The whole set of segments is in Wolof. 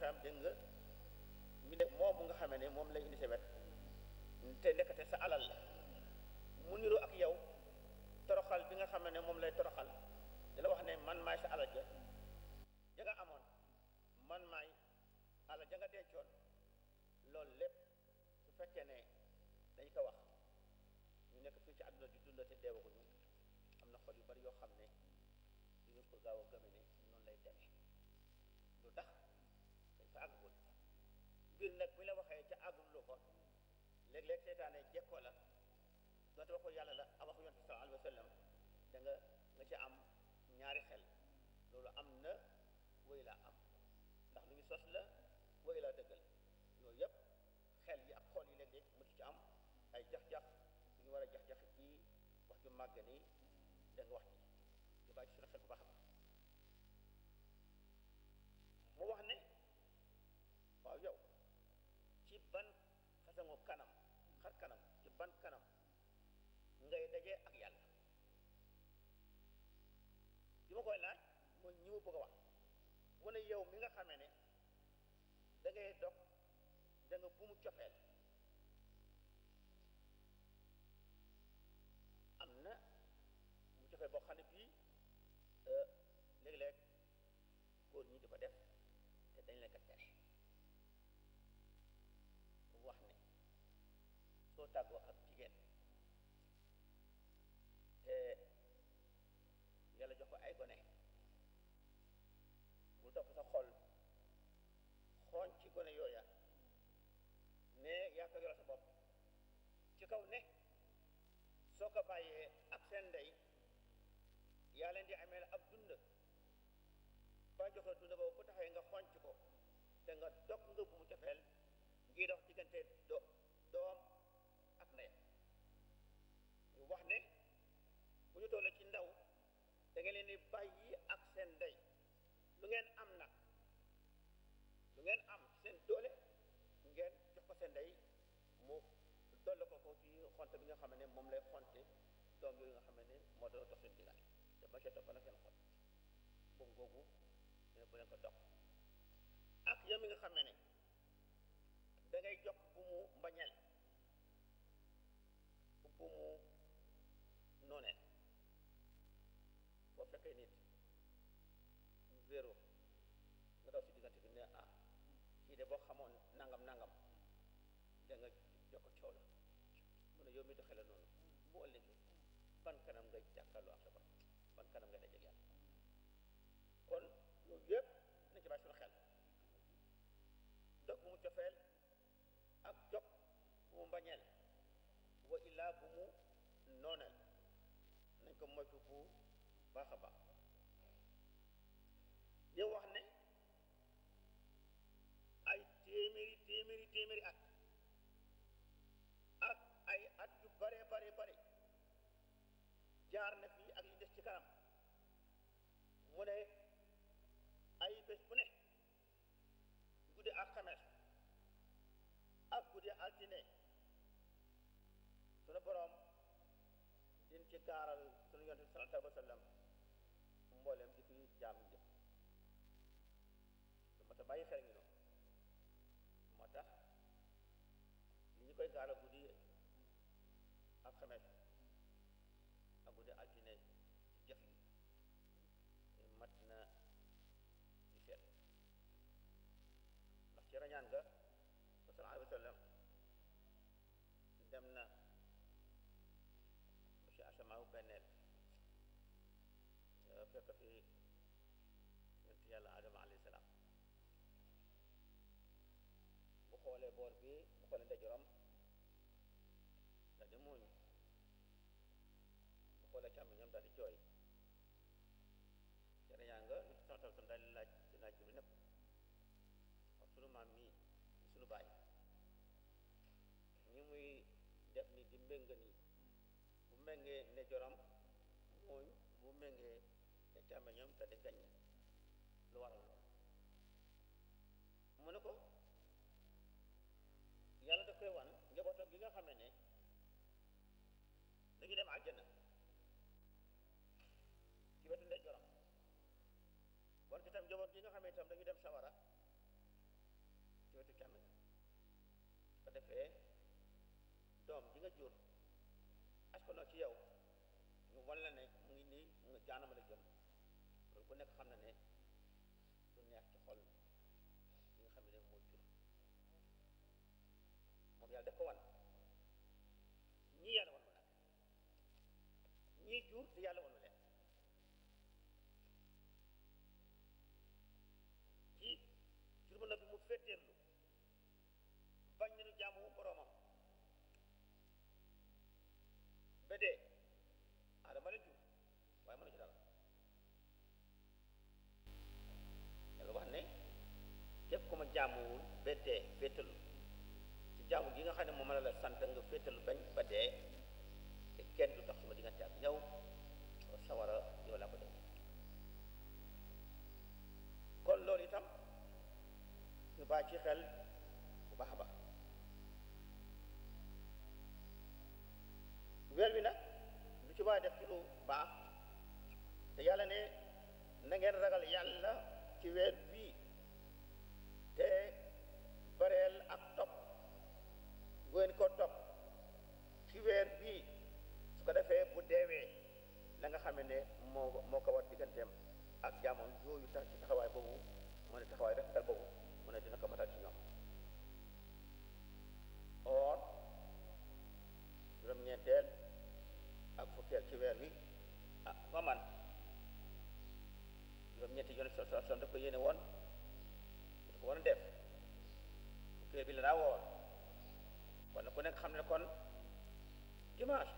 xam dégg nga mi def moomu nga xamee ne moom lay indi sa wet te nekkate sa alal la mu niroo ak yow toroxal bi nga xam ne moom lay toroxal di la wax ne man maay sa alal ja ja nga amoon man maay alal ja nga dencoon loolu lépp su fekkee ne dañ ko wax ñu nekk fii ci àdduna di dund te deewaguñu am na xol yu bari yoo xam ne duñu ko gaaw a gëme ne noonu lay demee lu tax dañ fa àggul mbir nag bu la waxee ca àggul lu ko léeg-léeg seytaane jekkoo la doonte waxu yàlla la a waxu yonent bi sallallahu alayhi wa sallam da nga nga ci am ñaari xel loolu am na wéy laa am ndax lu ñu sos la wéy laa dëggal yooyu yëpp xel yi ak xool yi léeg-léeg mu ci am ay jax-jax yu ñu war a jax-jax ci wax ju màgg nii da nga wax ci ñu bàyyi ci suñu xel bu baax a baax mu wax ne waaw yow ci ban façon kanam xar kanam ci ban kanam ngay dajee ak yàlla li ma koy laaj mooy ñi ma bëgg a wax mu ne yow mi nga xamee ne da ngay dog da nga bu mu cofeel am na bu mu cofeel boo xam ne bii léeg-léeg góor ñi di ko def te dañ leen ko tere wax ne soo tàggoo ak jigéen te yàlla jox ko ay gone bul topp sa xol xooñ ci gone yooya ne yaa ko yoral sa bopp ci kaw ne soo ko bàyyee ak seen ndey yaa leen di amee ab dund ba jox la dund boobu bu taxee nga xonc ko te nga dog nga bu mu cofeel ngi dox diggante do doom ak ndeyam ñu wax ne bu ñu tollee ci ndaw da ngeen leen di bàyyi ak seen ndey lu ngeen am nag lu ngeen am seen doole ngeen jox ko seen ndey mu dolle ko ko ci xonte bi nga xam ne moom lay xonte doom yooyu nga xam ne moo doon dox seen diggante te ba ca topp na seen xol boobu googu ne bu leen ko dox ak yow mi nga xam ne da ngay jox bu mu mbañeel bu mu nooneel boo fekkee nit wéeru nga daw si diggante bi ne ah kii de boo xamoon nangam nangam da nga jokko coow la mu ne yow mi doxee la noonu boo ëllëgee ban kanam ngay jàkkaarloo ak sa borom ban kanam ngay dajeeg yàlla kon yooyu yëpp nañ ci bàyyi suñu xel dog bu mu cofeel ak jog bu mu mbañeel wa illaa bu mu nooneel nañ ko moytu bu baax a baax ñu wax ne ay téeméeri téeméeri téeméeri at ak ay at yu bare bare bare jaar na fii ak li des ci kanam mu ne ay bés bu ne guddi alxames ak guddi altine sunu boroom din ci gaaral sunu yonent bi sallallahu alayhi wa sallam mboolem di fi jaam jëf lu ma ta bàyyi xel ngi noonu moo tax li ñu koy gaaral guddi alxames ak guddi altine ci jëf yi mat na di seet ndax ci rañaan nga sallallahu alayhi wa sallam dem na ci asamaawu benneel fekk fi yonent yàlla adama alayhi salaam bu xoolee boor bi bu xoolee ndajoram daal di muuñ bu xoolee càmmoñam daal di jooy ci rañaan nga ñu santal sam daal di laaj di laaj bi népp wax sunu maam mii sunu baay ñi muy def ni di mbéng nii bu méngee ne joram mooñ bu méngee ne càmmeñam te di gaññ lu waral loolu mu ne ko yàlla daf koy wan njabootam gi nga xam ne dañu dem àjjana ci wetu ndey joram wan ko itam njaboot gi nga xam ne itam dañu dem sawara defee doom ji nga jur askanoo ci yow ñu wan la ne mu ngi nii mu nga jaanama la jëm loolu ku nekk xam na ne du neex ci xol li nga xam ne moo jur moom yàlla def ko wan ñii yàlla wan ma nag ñii jur te yàlla wan ma leen ci jur ma bi mu féeteerlu bañ nañu jaamu boroomam ba dee adama leen jur waaye mënu ci dara yàlla wax ne képp ku ma jaamuwul ba dee féetalu ci jaamu gi nga xam ne moom la la sant nga féetalu bañ ba dee te kenn du tax suma diggante ak yow sawara yow laa ko def kon loolu itam ñu bàyyi ci xel bu baax a baax weer wi nag lu ci waay def ci lu baax te yàlla ne na ngeen ragal yàlla ci weer bii te bareel ak topp bu ngeen ko topp ci weer bii su ko defee bu deewee la nga xam ne moo moo ko war digganteem ak jaamoon yooyu tax ci taxawaay boobu mu ne taxawaay rek dal boobu mu ne dina ko matal ci ñoom or juróom-ñeenteel ak fukkeel ci weer wi ah ba man juróom-ñeenti yoon so so daf ko yéene woon daf ko war a def fukkeel bi la daa woor kon ku nekk xam ne kon dimanche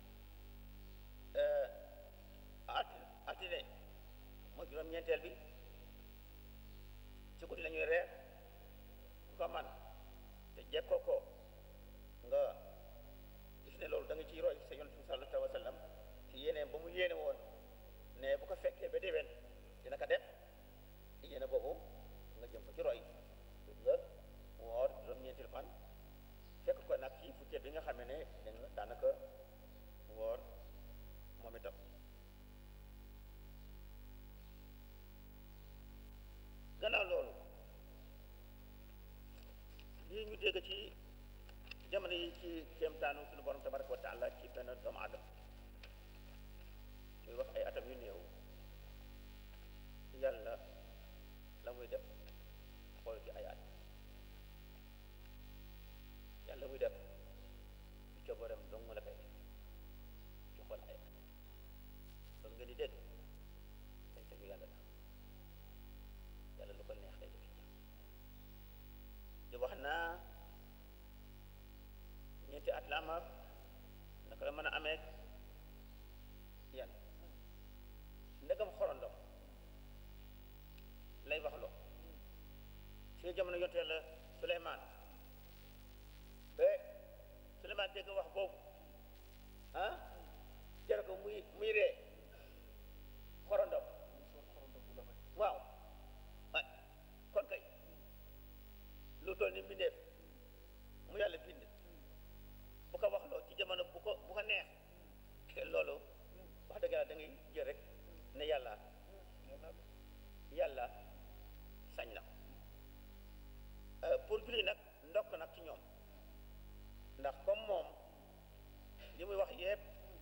ati altine mooy juróom-ñeenteel bi ci guddi la ñuy reer ku ko man te jekkoo ko nga gis ne loolu da nga ciy roy sa yonent bi sallallahu alayhi wa sallam ci yéeneen ba mu yéene woon ne bu ko fekkee ba déwén dina ko def yéene boobu nga jëm ko ci roy nga woor juróom-ñeenti fan fekk ko nag ci fukkeel bi nga xam ne da nga daanaka woor moom itam gannaaw loolu lii ñu dégg ci jamono yi ci kéemtaanu suñu borom tabaraka wa taala ci benn doomu aadama muy wax ay atam yu néew yàlla la muy def xool ci ay at yàlla muy def ci coobareem dong la koy def ci xool ay at loolu ngeen di dégg dañ tegu yàlla la yàlla lu ko neex lay def ci jàmm di wax naa ñeenti at la am ak naka la mën a amee yan ndegam xorondom lay wax loo si jamono yonte la Suleymaan ba Suleymaan dégg wax boobu ah jar ko muy muy ree xorondom waaw ay kon kay lu toll ni mbindeef mu yàlla bind bu ko wax loo ci jamono bu ko bu ko neex te loolu wax dëgg yàlla da ngay jël rek ne yàlla yàlla sañ na pour julli nag ndokk nag ci ñoom ndax comme moom li muy wax yépp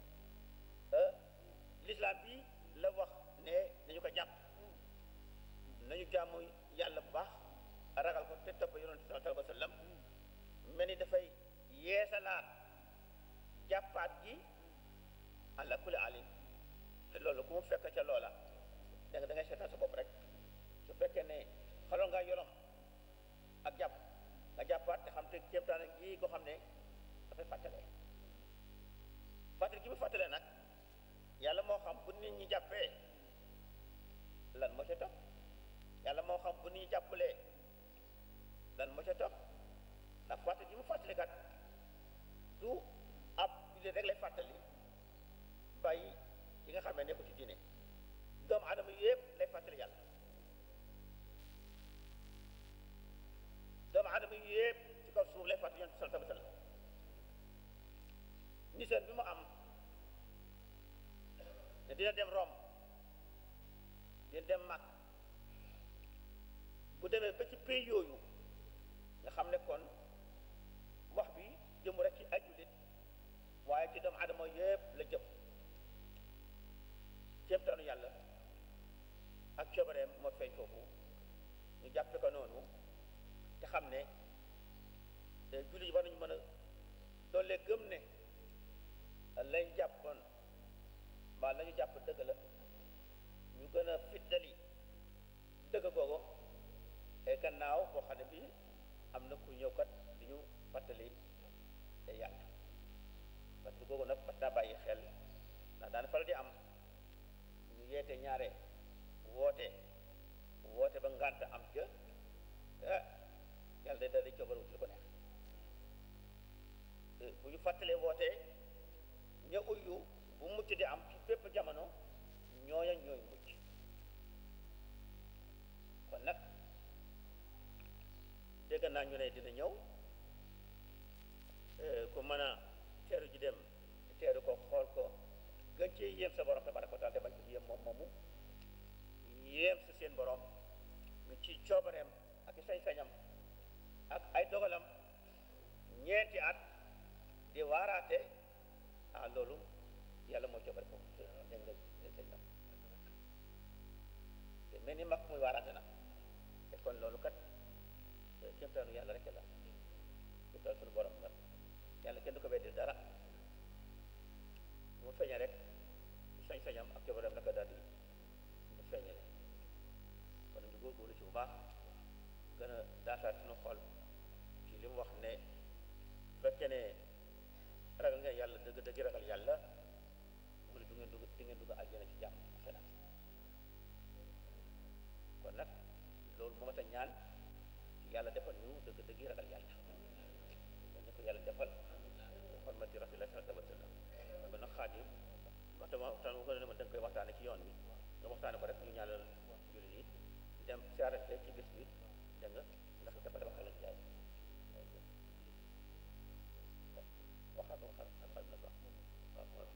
l'islam bi la wax ne nañu ko jàpp nañu jaamu yàlla bu baax ragal ko te topp yonent bi sallallahu alayhi wa sallam mel ni dafay yeesalaat jàppaat gi àlla kulli alin te loolu ku mu fekk ca loola da nga da ngay seetal sa bopp rek su fekkee ne xaloon ngaa yorom ak jàpp nga jàppaat te xam te kéemtaan gi ko xam ne dafay fàttale fàttali gi mu fàttale nag yàlla moo xam bu nit ñi jàppee lan moo ca topp yàlla moo xam bu nit ñi jàppalee lan moo ca topp ndax fàttali gi mu fàttali kat du ab jullit rek lay fàttali bàyyi yi nga xam ne nekku ci diine doomu aadama yëpp lay fàttali yàlla doomu aadama yëpp ci kaw suuf lay fàttali yonent sallallahu alayhi wa sallam niseen bi mu am ne dina dem Rome dina dem mag bu demee ba ci pays yooyu nga xam ne kon jëm rek ci ajulit waaye ci doomu adama yëpp la jëm kéemtaanu yàlla ak coobareem moo feeñ foofu ñu jàppe ko noonu te xam ne jullit yi war nañu mën a doole gëm ne lañ jàppoon mbaa lañu jàpp dëgg la ñu gën a fiddali dëgg googu et gannaaw boo xam ne bii am na ku ñëw kat di ñu fàttali yàlla parce que googu nag mat naa bàyyi xel ndax daan faral di am ñu yeete ñaare woote woote ba ngànt am ca ah yàlla day daal di coobar wut li ko neex bu ñu fàttalee woote ña uyu bu mucc di am ci bépp jamono ñooña ñooy mucc kon nag dégg naa ñu ne dina ñëw ku mën a teeru ji dem teeru ko xool ko gën cee yéem sa borom tabaraka wa taala defal ci yéem moom moomu yéem sa seen borom ñu ci coobareem ak sañ-sañam ak ay dogalam ñeenti at di waaraate ah loolu yàlla mooy coobare foofu dégg nga sëñ na te mel ni mag muy waaraate nag te kon loolu kat kéemtaanu yàlla rek la kéemtaanu suñu borom la yàlla kenn du ko weddil dara mu feeñe rek sañ-sañam ak coobareem naka daal di mu feeñale kon ñu góorgóorlu ci bu baax gën a daasaat suñu xol ci li mu wax ne fekkee ne ragal nga yàlla dëgg dëgg ragal yàlla mu ne du ngeen dugg di ngeen dugg aljana ci jàmm xenaan kon nag loolu moo ma ta ñaan yàlla defal ñu dëgg dëgg ragal yàlla kon ne ko yàlla defal xormati rasulillah sallallahu alayhi wa sallam ba nag xaadim waxtama waxtaan bu ko ne ma da nga koy waxtaane ci yoon wi nga waxtaane ko rek ñu ñaanal jullit yi dem siyaarate ci bés bi dégg nga ndax dafa dafa xelal jaay waxal ko waxal waxal na ko waaw waaw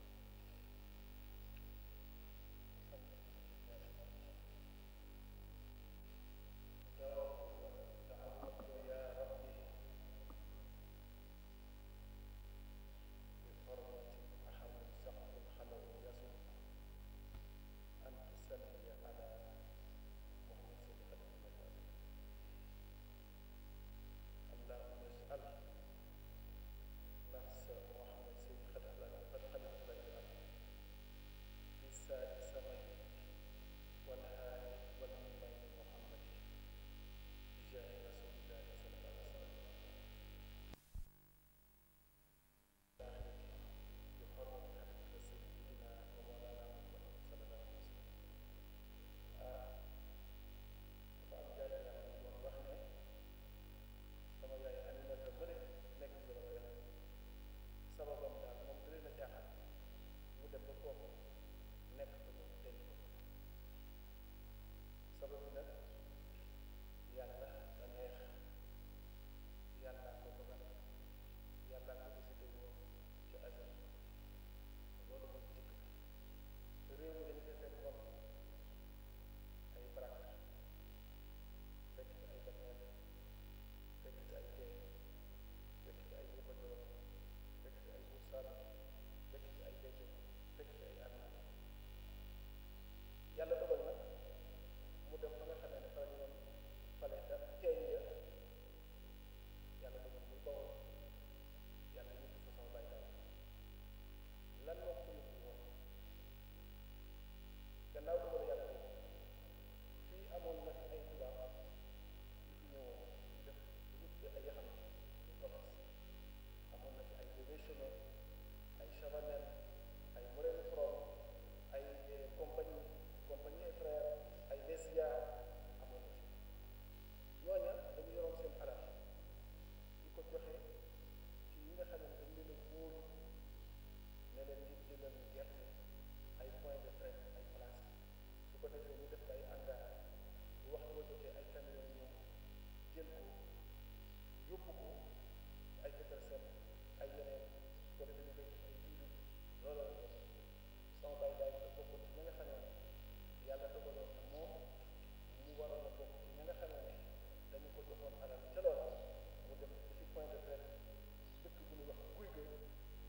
point de presse dëkk bu ñuy wax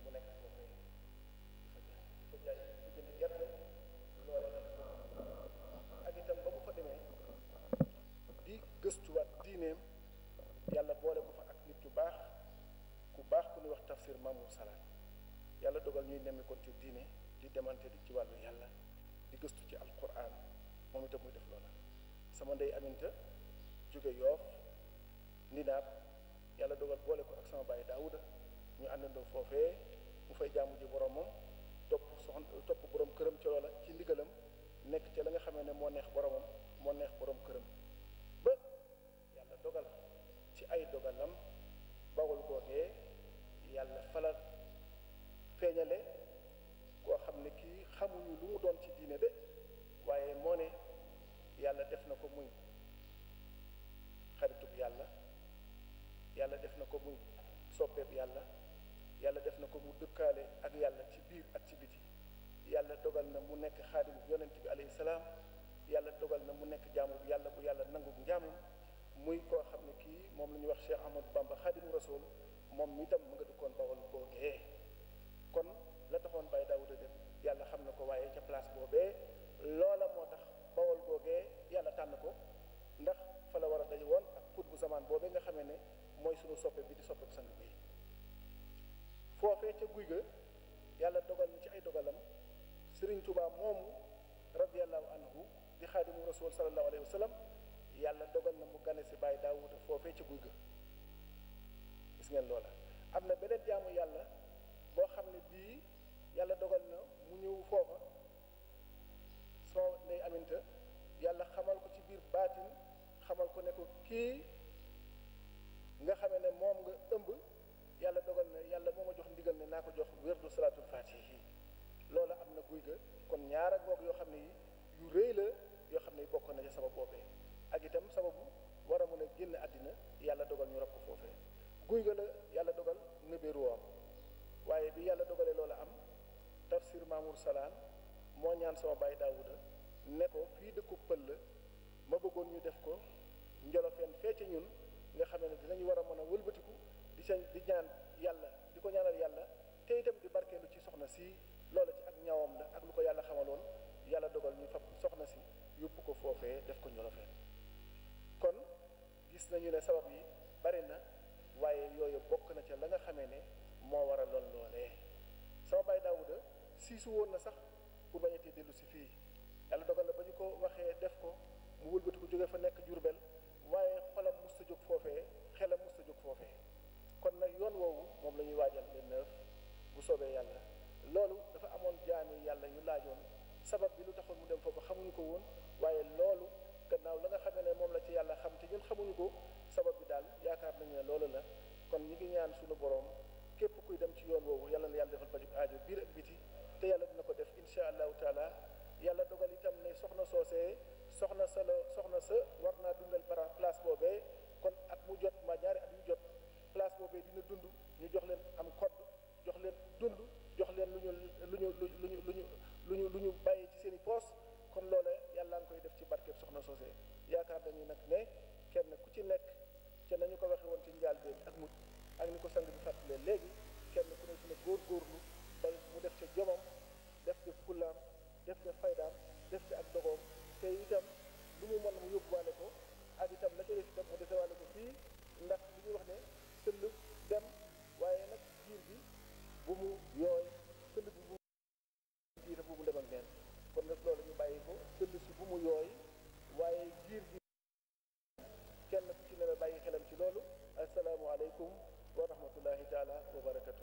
mu nekk foofu di fa jaay di fa jaay di jënd gerte loole ak itam ba mu fa demee di gëstuwaat diineem yàlla boole ko fa ak nit ku baax ku baax ku ñuy wax tafsir Mamour Salaan yàlla dogal ñuy nemmeekoon ci diine di demante di ci wàllu yàlla di gëstu ci alquran moom itam muy def loola sama ndey aminta jóge yoof ni naab yàlla dogal boole ko ak sama bàyyi daawuda ñu àndandoo foofee mu fay jaamu ji boromam topp soxna topp borom këram ci loola ci ndigalam nekk ca la nga xamee ne moo neex boromam moo neex borom këram ba yàlla dogal ci ay dogalam bawul googee yàlla falal feeñale koo xam ne kii xamuñu lu mu doon ci diine de waaye moo ne yàlla def na ko muy xaritub yàlla yàlla def na ko muy soppeeb yàlla yàlla def na ko mu dëkkaale ak yàlla ci biir ak ci biti yàlla dogal na mu nekk xaadimu yonent bi alayhi salaam yàlla dogal na mu nekk jaamu bi yàlla bu yàlla nangu njaamum muy koo xam ne kii moom la ñuy wax Cheikh Ahmadou Bamba xaadimu rasul moom mi tam mu nga dëkkoon bawol boogee kon la taxoon Baye Daouda dem yàlla xam na ko waaye ca place boobee loola moo tax bawol boogee yàlla tànn ko ndax fa la war a daje woon ak xut bu zamaan boobee nga xamee ne mooy sunu soppe bi di soppe bu sang bi foofee ca guy ga yàlla dogal na ci ay dogalam Sëriñ Tuubaa moomu radiallahu anhu di xaadimu rasul sallallahu alayhi wa sallam yàlla dogal na mu gane si Baye Daouda foofee ca guy ga gis ngeen loola am na beneen jaamu yàlla boo xam ne bii yàlla dogal na mu ñëw foofa soo ndey aminta yàlla xamal ko ci biir baatin xamal ko ne ko kii nga xamee ne moom nga ëmb yàlla dogal na yàlla moo ma jox ndigal ne naa ko jox wérdu salaatul faatihi loola am na guy ga kon ñaara goog yoo xam ne yi yu rëy la yoo xam ne bokk na ca sabab boobee ak itam sababu war a mën a génn àddina yàlla dogal ñu rab ko foofee guy ga la yàlla dogal nëbéeru am waaye bi yàlla dogalee loola am tafsir Mamour Salaan moo ñaan sama baay Daawuda ne ko fii dëkku pël la ma bëggoon ñu def ko njolofeen fee ca ñun nga xam ne dinañu war a mën a wëlbatiku di sa di ñaan yàlla di ko ñaanal yàlla te itam di barkeelu ci soxna si loola ci ak ñaawam la ak lu ko yàlla xamaloon yàlla dogal ñu fab soxna si yóbbu ko foofee def ko njolofeen kon gis nañu ne sabab yi bari na waaye yooyu bokk na ca la nga xamee ne moo war a lool loolee sama baay Daawuda siisu woon na sax pour bañatee dellu si fii yàlla dogal na ba ñu ko waxee def ko mu wëlbati ko jóge fa nekk Jurbel waaye xolam musta jóg foofee xelam musta jóg foofee kon nag yoon woowu moom la ñuy waajal le neuf bu soobee yàlla loolu dafa amoon jaami yàlla yu laajoon sabab bi lu taxoon mu dem foofu xamuñu ko woon waaye loolu gannaaw la nga xamee ne moom la ci yàlla xam te ñun xamuñu ko sabab bi daal yaakaar nañu ne loolu la kon ñi ngi ñaan suñu boroom képp kuy dem ci yoon woowu yàlla na yàlla defal pajuk aajo biir ak biti te yàlla dina ko def insha allahu taala yàlla dogal itam ne soxna soosee soxna sa la soxna sa war naa dundal bara place boobee kon at mu jot ma ñaari at yu jot place boobee dina dund ñu jox leen am code jox leen dund jox leen lu ñu lu ñu lu ñu lu ñu lu ñu lu ñu bàyyee ci seen i poos kon loole yàlla nga koy def ci barkeeb soxna soosee yaakaar nañu nag ne kenn ku ci nekk ca nañu ko waxe woon ci njaal been ak mujj ak ni ko sang bi fàttalee léegi kenn ku ne dina góorgóorlu ba mu def ca jomam def ca fullaam def ca faydaam def ca ak dogoom te itam lu mu mën mu yóbbuwaale ko ak itam la ca def itam mu defewaale ko fii ndax li ñuy wax ne sëll dem waaye nag jiir bi bu mu yooy sëll bi bu mu jiir bu mu dem ak neen kon nag loolu ñu bàyyi ko sëll si bu mu yooy waaye jiir bi kenn ku ci ne la bàyyi xelam ci loolu asalaamualeykum wa rahmatullahi taala wa barakatuh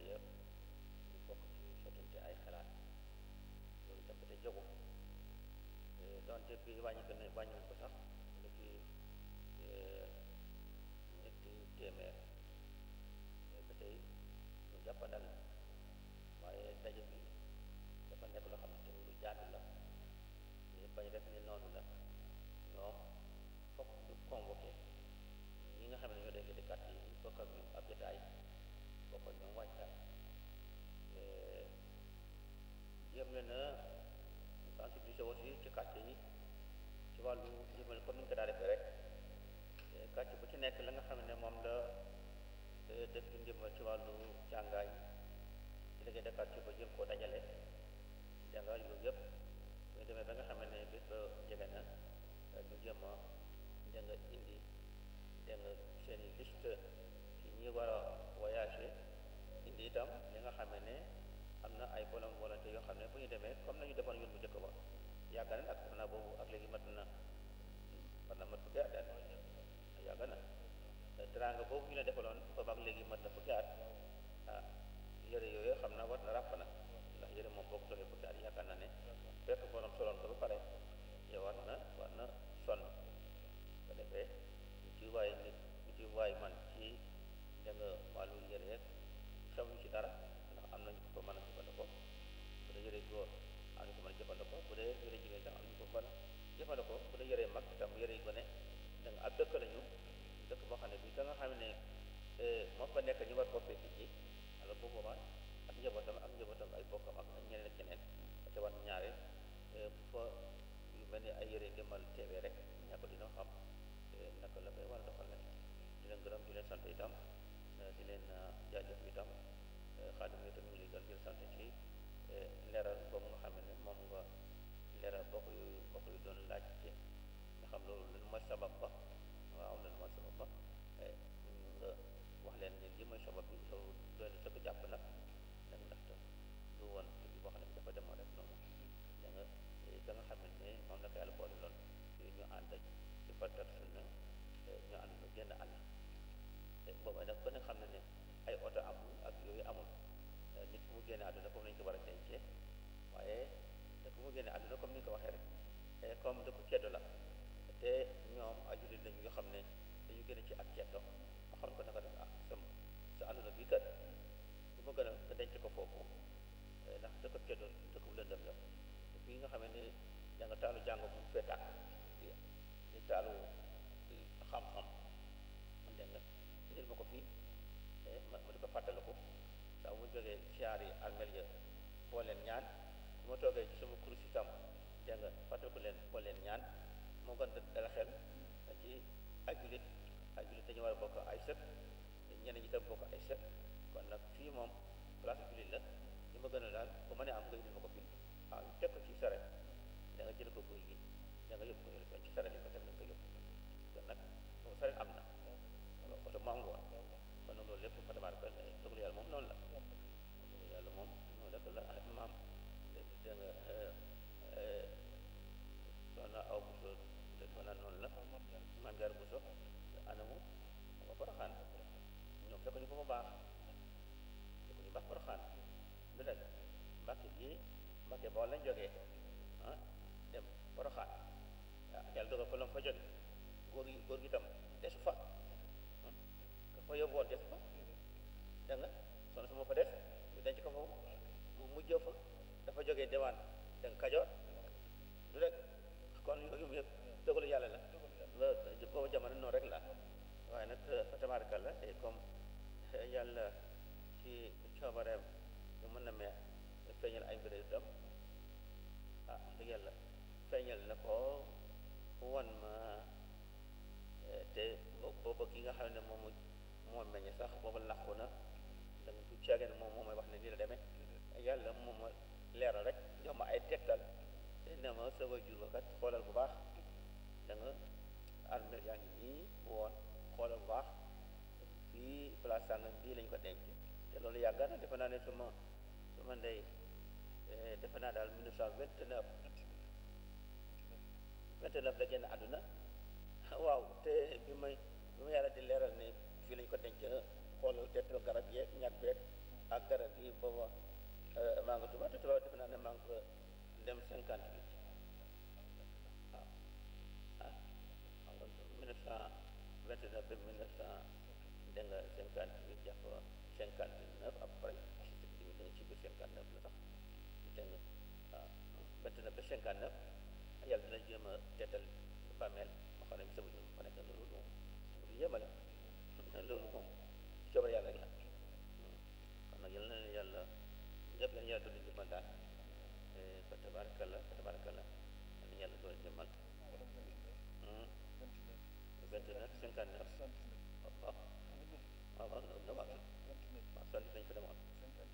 yëpp ñu bokk ci sottante ay xalaat loolu itam te jogu donte bi wàññi ko ne wàññi nañ ko sax lu ci ñetti téeméer ba tey ñu jàppandal waaye daje bi dafa nekk loo xam ne tamit lu jaatu la ñu bañ rek ni noonu la ñoom fokk ñu convoqué ñi nga xam ne ñoo déggee di carte yi bokk ak ñoom ab jotaay bokk ak ñoom wàccaay jéem leen a sensibiliser aussi ci quartier yi ci wàllu ndimbal comme ni ñu ko daa defee rek quartier bu ci nekk la nga xam ne moom la def ci ndimbal ci wàllu jàngaay délégué de quartier ba jëm koo dajale jàngaay yooyu yëpp bu ñu demee ba nga xam ne bés ba jege na ñu jëm a da nga indi da nga seen i liste ci ñi war a voyager indi itam li nga xam ne am na ay bonne volonté yoo xam ne bu ñu demee comme nañu defoon yoon bu njëkk ba yàgg na nag na boobu ak léegi mat na war na mat fukki at yàgg na teraanga boobu ñu la defaloon boobu ak léegi mat na fukki at ah yëre yooyu xam na war na ràpp na ndax yëre moom boo ko solee fukki at yaakaar na ne fekk borom soloon ko ba pare yow war na war na sonn ko defee ñu ci waay nit ñu ci waay man ci da nga wàllu yëre rek xemuñ ci dara ndax am nañu ko mën a jëfandikoo bu dee yëre góor am nañu ko mën a jëfandikoo bu dee yëre jigéen tam am nañu ko mën a jëfandikoo bu dee yëre mag itam yëre yu gone da nga ab dëkk lañu dëkk boo xam ne bii ka nga xam ne moo fa nekk ñu war koo fekk ji alors bu boobaa ak njabootam ak njabootam ay bokkam ak ñeneen ak keneen te war ñaare bu fa yu mel ni ay yëre ndimbal teewee rek ñàkk dina xam naka la koy war a doxal nag di leen gërëm di leen sant itam di leen jaajëf itam xaadim yi itam ñu ngi lay gën di leen sant ci leeral boobu nga xam ne moom nga leeral bokk yu bokk yu doon laaj ci nga xam loolu lan mooy sabab ba waaw lan mooy sabab ba nga wax leen ne li mooy sabab bi loolu doy na sëkk jàpp nag nag ndaxte du woon li boo xam ne dafa demoon rek noonu da nga da nga xam ne moom la ko yàlla boole loon ñu ànd ci fartat sunna ñu ànd ñu génn àll booba nag ba nga xam ne ne ay oto amul ak yooyu amul nit ku mu génne àdduna comme nañu ko war a dencee waaye nit ku mu génne àdduna comme ni ñu ko waxee rek comme dëkku ceddo la te ñoom ay jullit lañu yoo xam ne dañu génne ci ak ceddo ma xam ko naka def ah sama sa àdduna bi kat bu ma gën a nga denc ko foofu ndax dëkk ceddo dëkk bu lëndëm la fii nga xam ne da nga taalu jàng mu fee tàkk di taalu xam-xam man dégg nga indil ma ko fii ma ma di ko fàttaliku saa mu jógee siyaar yi armel ya boo leen ñaan bu ma toogee ci sama kurus itam dégg nga fàttaliku leen boo leen ñaan moo gën dala xel ci ay jullit ay jullit dañu war a bokk ay sët ñeneen ñi tam bokk ay sët kon nag fii moom place jullit la li ma gën a daal bu ma nee am nga indil ma ko fii waaw teg ko ci saret da nga jël ko guy gi da nga yóbbu ko yóbbu ci saret yi ko teg da nga ko yóbbu kon nag boobu saret am na oto mu am woon kon nag loolu lépp fa tabaar ko dogalu yàlla moom noonu la dogalu yàlla moom noonu rek la maam da nga soxna aw buso mën a noonu la maam jaar buso anamu nga poroxaan ñoom fekk ñu ko fa baax fekk ñu baax poroxaan du dëgg mbàkke gi mbàkke boo lañ jógee ah dem poroxaan ah yàlla dogal fa la fa jóge góor gi góor gi tam desu fa ka fa yóbbuwoon desu fa da nga soxna su ma fa des ñu denc ko foofu mu mujjee fa dafa jógee dewaan da nga kajoor du rek kon yooyu yëpp dogalu yàlla la la boobu jamono noonu rek la waaye nag fa tabaaraka la et comme yàlla ci coobareem ñu mën na mee feeñal ay mbir itam ah dëgg yàlla feeñal na ko wan ma te booba ki nga xam ne moom moo meññ sax booba làqu na da nga du caagee ne moom moo may wax ne nii la demee yàlla moom ma leeral rek jox ma ay tegtal te ne ma sa waajur ba kat xoolal bu baax da nga armeel yaa ngi nii woon xoolal bu baax fii place sàngam bii lañ ko denc te loolu yàgg na defe naa ne suma suma ndey defe naa daal 1929 29 la génn àdduna waaw te bi may bi ma yàlla di leeral ne fii lañ ko denc xoolal tettal garab yeeg ñag beeg ak garab gi booba maa nga tuba te tuba defe naa ne maa nga fa dem cinquante huit waaw ah xam nga mille neuf cent vingt neuf ba mille neuf cent dégg nga cinquante huit jàpp cinquante neuf après ci da nga ci biir cinquante neuf la sax dégg nga waaw vingt neuf ba cinquante neuf yàlla dina jéem a teetal bàmmeel ma xam ne bi sabuñu fa nekk loolu moom lu yéemale loolu moom coobare yàlla rek la kon nag yal na leen yàlla ñëpp yal na yàlla doon jëmmal daal fa tabarakallah fa tabarakallah yal na yàlla doon jëmmal vingt neuf cinquante neuf waaw waaw waaw no waaw waaw sant nañ ko demoon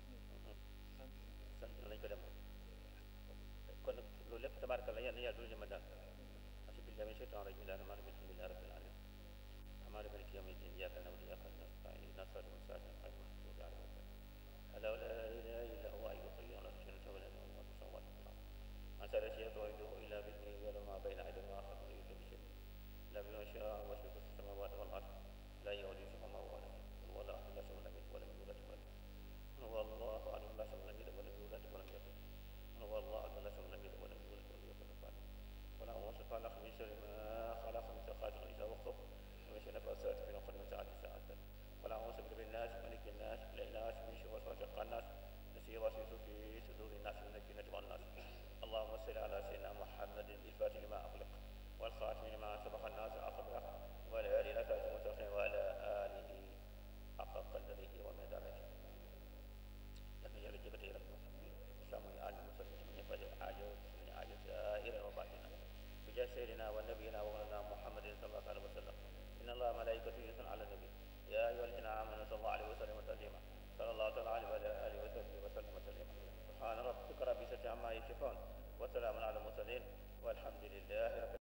sant nañ ko demoon kon nag loolu lépp tabarakallah yal na yàlla doon jëmmal daal أعوذ بالله من الشيطان الرجيم بسم الله الرحمن الرحيم الحمد لله رب العالمين الرحمن مالك يوم الدين إياك نعبد وإياك نستعين اهدنا الصراط المستقيم صراط المغضوب عليهم ولا ألا لا إله إلا هو حي القيوم لا تشرك له ولا يموت ولا السماوات والأرض ما سأل شيء توحيده إلا بإذنه ولا ما بين أيديهم وما خلفهم يؤتى بشيء لا بما شاء وسع في السماوات والأرض لا يؤذي سمعه ولا هو الله أحد لا شريك له ولم يولد ولم هو الله أحد لا شريك له ولم يولد ولم يكن هو الله أحد لا شريك له ولم يولد ولم يكن ولا أعوذ خلق من شر ما خلق من سخات إذا وقف ومن شر نفاسات في العقد من ساعة ساعة ولا أعوذ برب الناس ملك الناس إله الناس من شر وسواس الخناس الذي يوسوس في صدور الناس من الجنة والناس اللهم صل على سيدنا محمد الفاتح لما أغلق والخاتم لما سبق الناس أخبره وعلى آله الأساس المستقيم وعلى آله حق قدره ومداره لكن يا رجل يا رب السلام على المسلمين من يفعل حاجة من حاجة سائرا وباطنا بجاه سيدنا ونبينا ومولانا محمد صلى الله عليه وسلم ان الله ملائكته يصلون على النبي يا ايها الذين امنوا صلى الله عليه وسلم تسليما صلى الله تعالى عليه وعلى اله وصحبه وسلم تسليما سبحان ربك رب العزه عما يصفون وسلام على المرسلين والحمد لله رب